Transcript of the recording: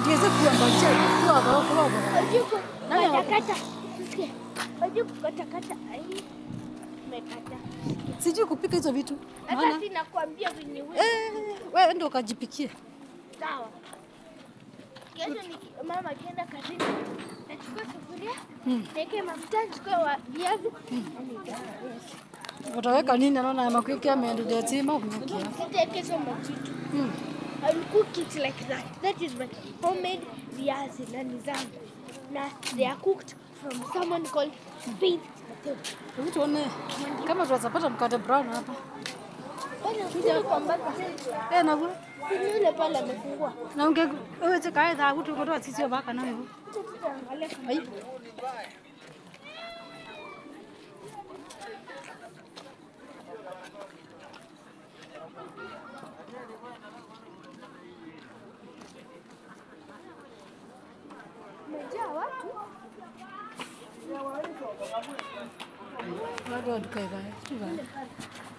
tuweze kuangazia kwa kwa kwa. Wajua Nani ana- kukatakata. Sikia. Wajua kukatakata. Ai. Umekata. Sijui kupika hizo vitu. Hata Maana si nakwambia venye wewe. eh, wewe ndio ukajipikie. Sawa. Kesho niki, mama akienda kazini, nachukua sufuria, Mm. niweke mafuta, nichukue wa viazi, na nitayarisha. Utaweka nini? Naona makwiki ameendelea zima umekia. Sitaekeza machitu. Mm. I will cook it like that. That is my homemade viazi na ni zangu. Na they are cooked from someone called Faith Mateo. Hebu tuone kama tunaweza pata mkate brown hapa. Bwana kuja kwa mbaka. Eh, na wewe Ni yule pale amefungua. na unge wewe je kae dha kutu kutoa sisi baka na wewe. Tutaangalia kama Ai. umejaa watu. Bado tukae baya.